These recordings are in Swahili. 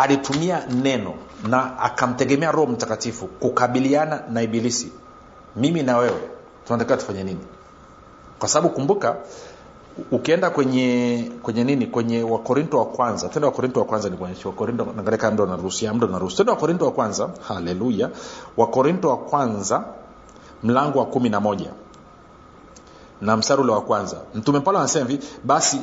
alitumia neno na akamtegemea roho mtakatifu kukabiliana na ibilisi mimi na wewe tunatakiwa tufanye nini kwa sababu kumbuka ukienda kwenye kwenye nini kwenye wakorinto wa kwanza tende wakorinto wa kwanza ni kuonyesha wakorinto naangalia ndo naruhusia mdo naruhusu tende wakorinto wa kwanza haleluya wakorinto wa kwanza mlango wa kumi na moja na mstari ule wa kwanza mtume paulo anasema hivi basi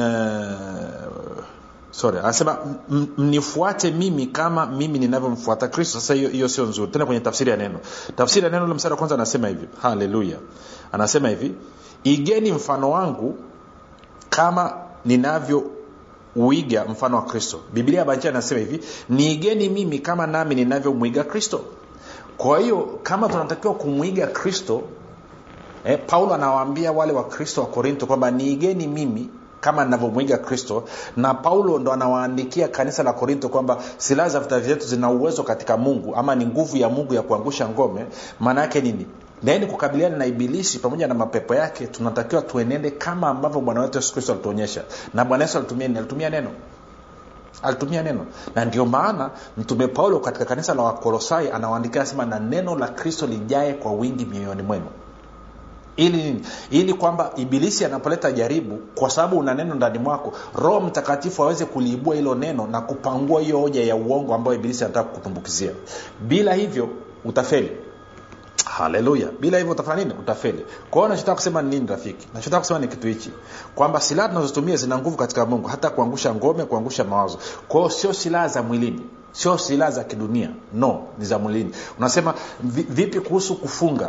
sorry anasema mnifuate mimi kama mimi ninavyomfuata kristo sasa hiyo hiyo sio nzuri tena kwenye tafsiri ya neno tafsiri ya neno ule mstari wa kwanza anasema hivi haleluya anasema hivi igeni mfano wangu kama ninavyouiga mfano wa kristo biblia banjia anasema hivi niigeni mimi kama nami ninavyomwiga kristo kwa hiyo kama tunatakiwa kumwiga kristo eh, paulo anawaambia wale wakristo wa korinto kwamba niigeni mimi kama navyomwiga kristo na paulo ndo anawaandikia kanisa la korinto kwamba silaha za vita vyetu zina uwezo katika mungu ama ni nguvu ya mungu ya kuangusha ngome maana yake nini naeni kukabiliana na ibilisi pamoja na mapepo yake tunatakiwa tuenende kama ambavyo bwana wetu yesu kristo alituonyesha na bwana yesu alitumia nini alitumia neno alitumia neno na ndio maana mtume paulo katika kanisa la wakolosai anawaandikia anasema na neno la kristo lijae kwa wingi mioyoni mwenu ili nini ili kwamba ibilisi anapoleta jaribu kwa sababu una neno ndani mwako roho mtakatifu aweze kuliibua hilo neno na kupangua hiyo hoja ya uongo ambayo ibilisi anataka kutumbukizia bila hivyo utafeli haleluya bila hivyo utafanya nini utafeli kwa hiyo nachotaka kusema ni nini rafiki nachotaka kusema ni kitu hichi kwamba silaha tunazotumia zina nguvu katika mungu hata kuangusha ngome kuangusha mawazo kwa hiyo sio silaha za mwilini sio silaha za kidunia no ni za mwilini unasema vipi kuhusu kufunga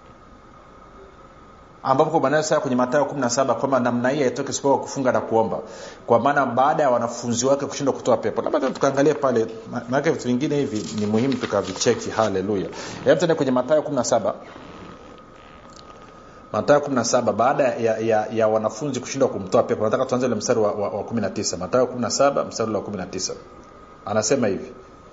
ambapo bwana saa kwenye matayo 17 kwamba namna hii haitoki isipokuwa kufunga na kuomba kwa maana baada ya wanafunzi wake kushindwa kutoa pepo labda tukaangalia pale maanake vitu vingine hivi ni muhimu tukavicheki haleluya hebu tende kwenye matayo 17 matayo 17 baada ya, ya, ya wanafunzi kushindwa kumtoa pepo nataka tuanze ule mstari wa, wa, wa 19 matayo 17 mstari wa 19 anasema hivi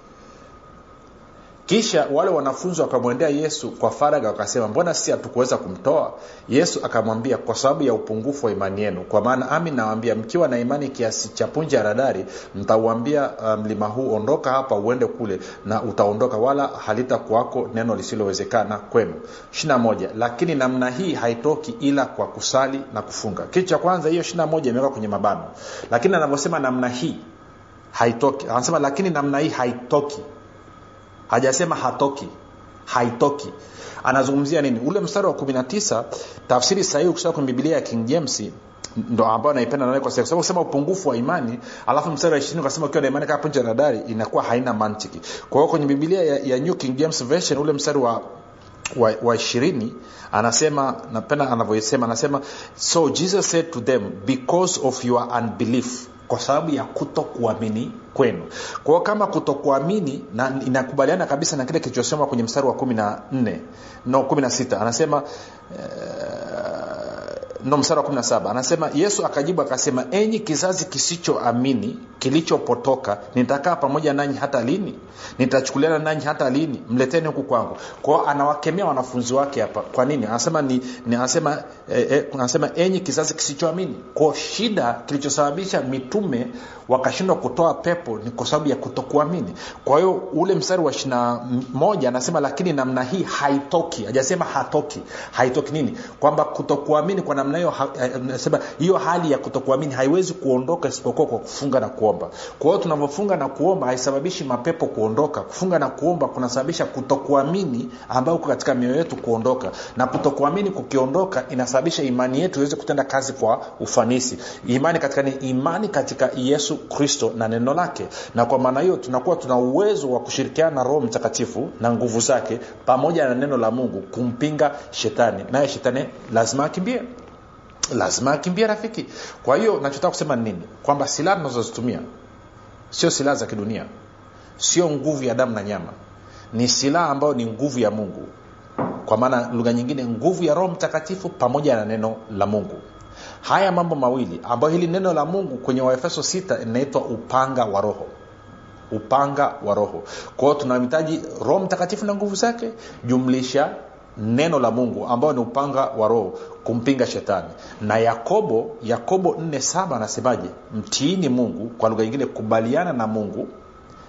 kisha wale wanafunzi wakamwendea yesu kwa faraga wakasema mbona sisi hatukuweza kumtoa yesu akamwambia kwa sababu ya upungufu wa imani yenu kwa maana ami nawambia mkiwa na imani kiasi cha punje ya radari mtauambia mlima um, huu ondoka hapa uende kule na utaondoka wala halitakuwako neno lisilowezekana kwenu ishina moja lakini namna hii haitoki ila kwa kusali na kufunga kitu cha kwanza hiyo ishina moja imewekwa kwenye mabano lakini anavyosema namna hii haitoki anasema lakini namna hii haitoki hajasema hatoki haitoki anazungumzia nini ule mstari wa 19 tafsiri sahihi ukisoma kwenye bibilia ya king james ndo ambao naipenda nawe kwa sababu kusema upungufu wa imani alafu mstari wa ishirini ukasema ukiwa na imani kama punje la dari inakuwa haina mantiki kwa hiyo kwenye bibilia ya, ya new king james version ule mstari wa wa, wa ishirini anasema napenda anavyosema anasema so jesus said to them because of your unbelief kwa sababu ya kuto kuamini kwenu kwa hiyo kama kutokuamini na inakubaliana kabisa na kile kilichosema kwenye mstari wa kumi na nne no kumi na sita anasema uh, no mstari wa kumi na saba anasema yesu akajibu akasema enyi kizazi kisichoamini kilichopotoka nitakaa pamoja nanyi hata lini nitachukuliana nanyi hata lini mleteni huku kwangu kwao anawakemea wanafunzi wake hapa kwa nini anasema ni, ni anasema eh, eh, anasema enyi kizazi kisichoamini kwa shida kilichosababisha mitume wakashindwa kutoa pepo ni kwa sababu ya kutokuamini kwa hiyo ule mstari wa ishina moja anasema lakini namna hii haitoki hajasema hatoki haitoki nini kwamba kutokuamini kwa namna hiyo anasema hiyo hali ya kutokuamini haiwezi kuondoka isipokuwa kwa kufunga na kuomba kwa hiyo tunavyofunga na kuomba haisababishi mapepo kuondoka kufunga na kuomba kunasababisha kutokuamini ambayo uko katika mioyo yetu kuondoka na kutokuamini kukiondoka inasababisha imani yetu iweze kutenda kazi kwa ufanisi imani katika ni imani katika yesu kristo na neno lake na kwa maana hiyo tunakuwa tuna uwezo wa kushirikiana na roho mtakatifu na nguvu zake pamoja na neno la mungu kumpinga shetani naye shetani lazima akimbie lazima akimbie rafiki kwa hiyo nachotaka kusema ni nini kwamba silaha tunazozitumia sio silaha za kidunia sio nguvu ya damu na nyama ni silaha ambayo ni nguvu ya mungu kwa maana lugha nyingine nguvu ya roho mtakatifu pamoja na neno la mungu haya mambo mawili ambayo hili neno la mungu kwenye waefeso 6 inaitwa upanga wa roho upanga wa roho kwa hiyo tunahitaji roho mtakatifu na nguvu zake jumlisha neno la mungu ambao ni upanga wa roho kumpinga shetani na yakobo yakobo 47 anasemaje mtiini mungu kwa lugha nyingine kubaliana na mungu